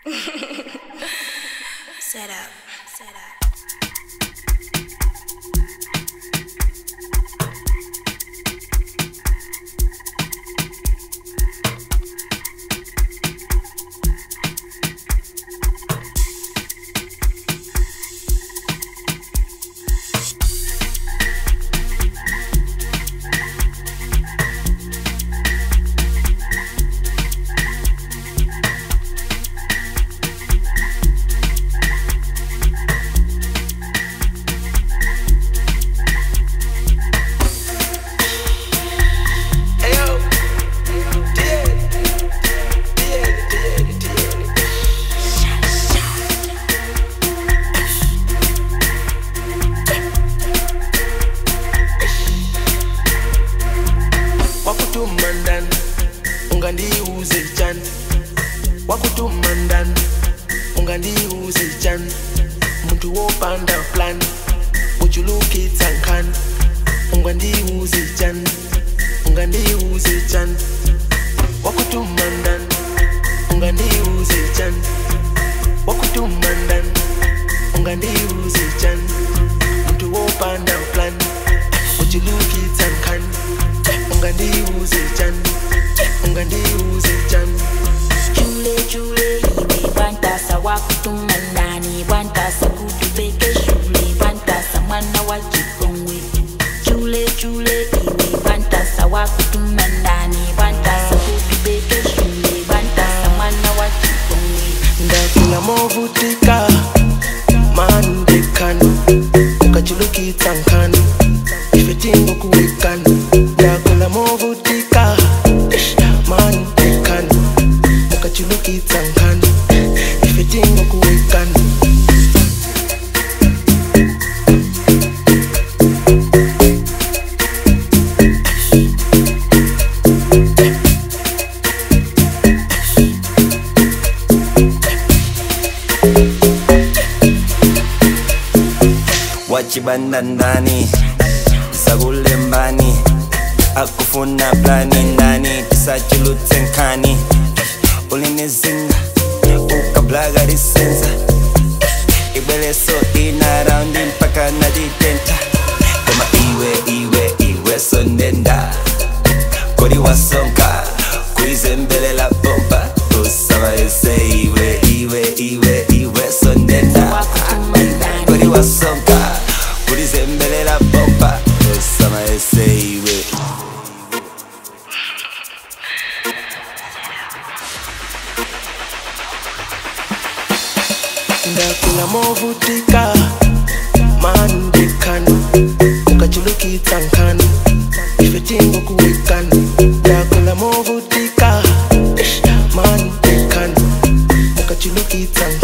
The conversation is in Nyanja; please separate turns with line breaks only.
Set up. Set up.
Ayo, dead, dead, dead, dead. wakutumandan ungandiuze chan wakutumandan ungandiuze chan muntu wopanda plan uchulukitsa nkhani ungandiuze chan ungandiuze chan wakutumandan ungandiuze chan wakutumandan ungandiuze chan muntu wopanda plan uchulukitsa nkhani ungandiuze chan ungandiuze chan
Chule chule iwe bantasa wakutumandani bantasa kutubeke shule bantasa mwana wa chikongwe Chule chule iwe bantasa wakutumandani bantasa kutubeke shule bantasa mwana wa chikongwe
ndakula movutika mandekan ukachulukitsa nkhani ifetingo kuwekana ndakula movutika mandekan ukachulukitsa nkhani ifetingo kuwekana
wachibandandani sakulembani akufuna plani ndani tisachulutse nkhani ulinizinga ukablaga lisenza ibweleso ina raundi mpaka naditenta koma iwe iwe iwe sonenda kodi wasonka kuizembelela pompa usabaese iwe iwe iwe iwe sonenda
wakutumandani
kodi wasonka kulizembelela pompa usamaese iwe
ndakula movutika mandekan ukachulukitsa nkhani ifetingo kuwekana ndakula movutika mandekan ukachulukitsa nkhani